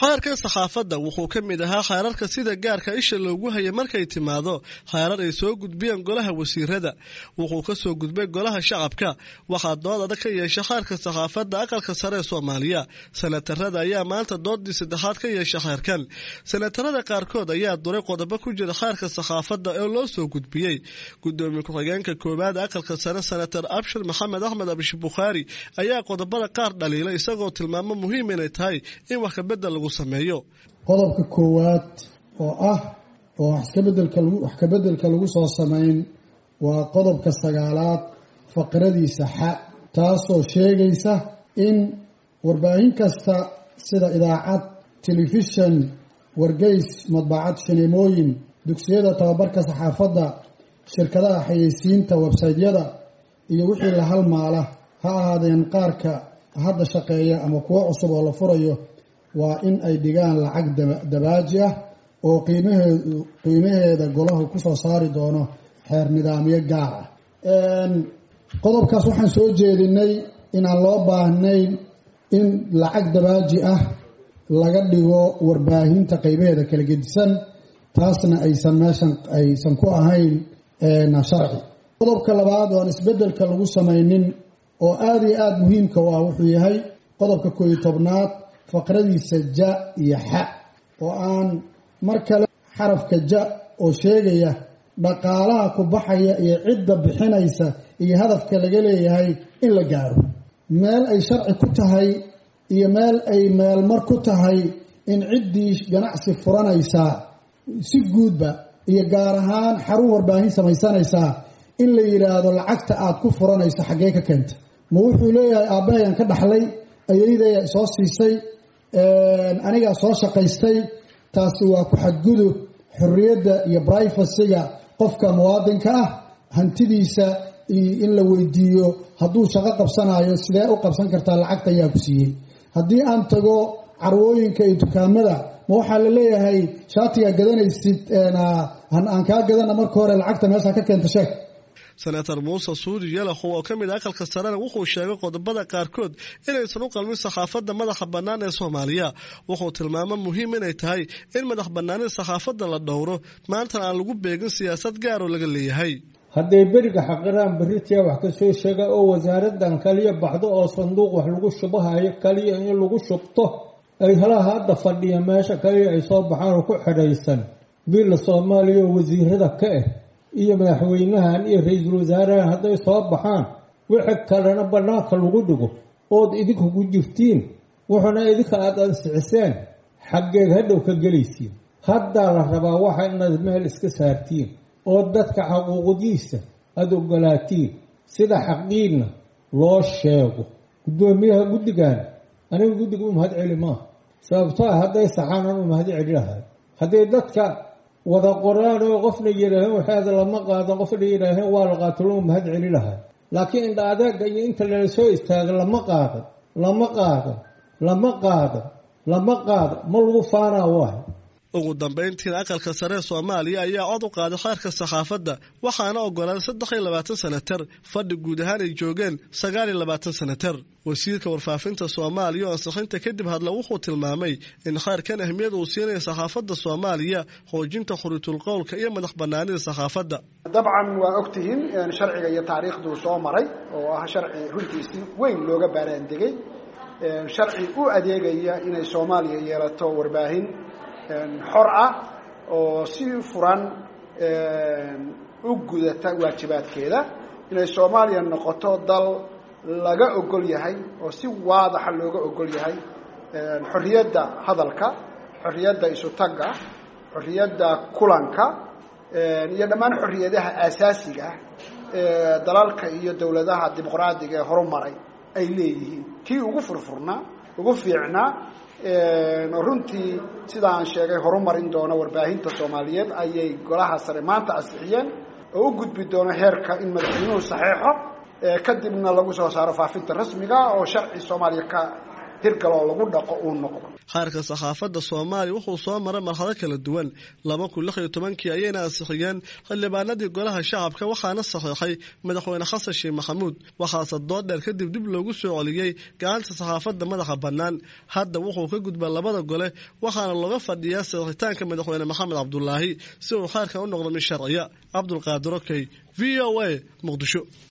xeerkan saxaafadda wuxuu ka mid ahaa xeerarka sida gaarka isha loogu hayay markay timaado xeerar ay soo gudbiyeen golaha wasiirada wuxuu ka soo gudbay golaha shacabka waxaa dood adag ka yeesha xeerka saxaafadda aqalka sare ee soomaaliya sanatarada ayaa maanta doodii saddexaad ka yeesha xeerkan sanatarada qaarkood ayaa duray qodobo ku jira xeerka saxaafadda ee loo soo gudbiyey gudoomiye ku-xigeenka koowaad aqalka sare senatar abshir maxamed axmed abish bukhaari ayaa qodobada qaar dhaliilay isagoo tilmaamo muhiim inay tahay in wax kabedel lagu sameeyo qodobka koowaad oo ah oo wax kabedelka lagu soo sameyn waa qodobka sagaalaad faqradiisa xa taasoo sheegaysa in warbaahin kasta sida idaacad telefishan wargeys madbacad shineemooyin dugsiyada tababarka saxaafadda shirkadaha xayeysiinta websaytyada iyo wixii la halmaala ha ahaadeen qaarka hadda shaqeeya ama kuwo cusub oo la furayo waa in ay dhigaan lacag dabaaji ah oo qiimaheedu qiimaheeda golahu kusoo saari doono xeer nidaamyo gaar ah qodobkaas waxaan soo jeedinay inaan loo baahnayn in lacag dabaaji ah laga dhigo warbaahinta qeybaheeda kala gedisan taasna aysan meeshan aysan ku ahayn sharci qodobka labaad oo aan isbedelka lagu samaynin oo aada iyo aada muhiimka u ah wuxuu yahay qodobka koo iyo tobnaad faqradiisa ja iyo xa oo aan mar kale xarafka ja oo sheegaya dhaqaalaha ku baxaya iyo cidda bixinaysa iyo hadafka laga leeyahay in la gaaro meel ay sharci ku tahay iyo meel ay meelmar ku tahay in ciddii ganacsi furanaysaa si guudba iyo gaar ahaan xarun warbaahin samaysanaysaa in la yidhaahdo lacagta aada ku furanayso xaggee ka keenta ma wuxuu leeyahay aabbahayan ka dhaxlay ayaydaya soo siisay anigaa soo shaqaystay taasi waa ku xadgudub xorriyadda iyo brifacyga qofka muwaadinka ah hantidiisa in la weydiiyo hadduu shaqo qabsanayo sidee u qabsan kartaa lacagta ayaa ku siiyey haddii aan tago carwooyinka iyo dukaamada ma waxaa la leeyahay shaatigaa gadanaysid aan kaa gadana marka hore lacagta meesha ka keenta sheeg senator muuse suudi yalaxow oo ka mid a aqalka sarena wuxuu sheegay qodobada qaarkood inaysan u qalmin saxaafadda madaxa bannaan ee soomaaliya wuxuu tilmaamo muhiim inay tahay in madax bannaanida saxaafadda la dhowro maantana aan lagu beegin siyaasad gaaroo laga leeyahay hadday beriga xaqiraan beritiya wax ka soo sheega oo wasaaradan kaliya baxdo oo sanduuq wax lagu shubahayo kaliya in lagu shubto ay halaha hadda fadhiya meesha kaliya ay soo baxaan oo ku xidhaysan biilla soomaaliya oo wasiirada ka ah iyo madaxweynahan iyo ra-iisul wasaarahan hadday soo baxaan wixi kalena bannaanka lagu dhigo ood idinku ku jirtiin wuxuuna idinka aada ansixiseen xaggeed hadhow ka gelaysiin haddaa la rabaa waxa inaad meel iska saartiin oo dadka xaquuqdiisa aada ogolaatiin sida xaqiinna loo sheego guddoomiyaha guddigan aniga guddiga u mahad celi maaha sababto ah hadday saxaanan u mahad celi lahay hadday dadka wada qoraan oo qofna yidhaaheen waxaada lama qaado qofna yidhaaheen waa la qaato loo mahad celi lahay laakiin indha adeega iyo inta lala soo istaaga lama qaadan lama qaadan lama qaadan lama qaadan ma lagu faanaa waay ugu dambayntiina aqalka sare ee soomaaliya ayaa cod u qaaday xeerka saxaafadda waxaana ogolaaday saddex iyo labaatan senatar fadhi guud ahaan ay joogeen sagaal iyo labaatan senatar wasiirka warfaafinta soomaaliya oo ansixinta kadib hadla wuxuu tilmaamay in xeerkan ahmiyad uu siinaya saxaafadda soomaaliya xoojinta khuritul qowlka iyo madax banaanida saxaafadda dabcan waa ogtihiin sharciga iyo taariikhduu soo maray oo ah sharci runtiisi weyn looga baaraandegay sharci u adeegaya inay soomaaliya yeelato warbaahin xor ah oo si furan u gudata waajibaadkeeda inay soomaaliya noqoto dal laga ogol yahay oo si waadaxa looga ogol yahay xorriyadda hadalka xorriyadda isutagga xorriyadda kulanka iyo dhammaan xorriyadaha aasaasiga ah ee dalalka iyo dowladaha dimuqraadiga ee horumaray ay leeyihiin kii ugu furfurnaa ugu fiicnaa runtii sida aan sheegay horumarin doono warbaahinta soomaaliyeed ayay golaha sare maanta ansixiyeen oo u gudbi doono heerka in madaxweynuhu saxeexo kadibna lagu soo saaro faafinta rasmiga oo sharci soomaaliya ka hirgal oo lagu dhaqo uu noqdo xeerka saxaafadda soomaaliya wuxuu soo maray marxado kala duwan laba kun lix iyo tobankii ayayna ansixiyeen xildhibaanadii golaha shacabka waxaana saxiixay madaxweyne xasan sheekh maxamuud waxaase dood dheer kadib dib loogu soo celiyey gacanta saxaafadda madaxa bannaan hadda wuxuu ka gudbaa labada gole waxaana looga fadhiyaa saxiixitaanka madaxweyne maxamed cabdulaahi si uu xeerkan u noqdo mid sharciya cabdulqaadir okey v o a muqdisho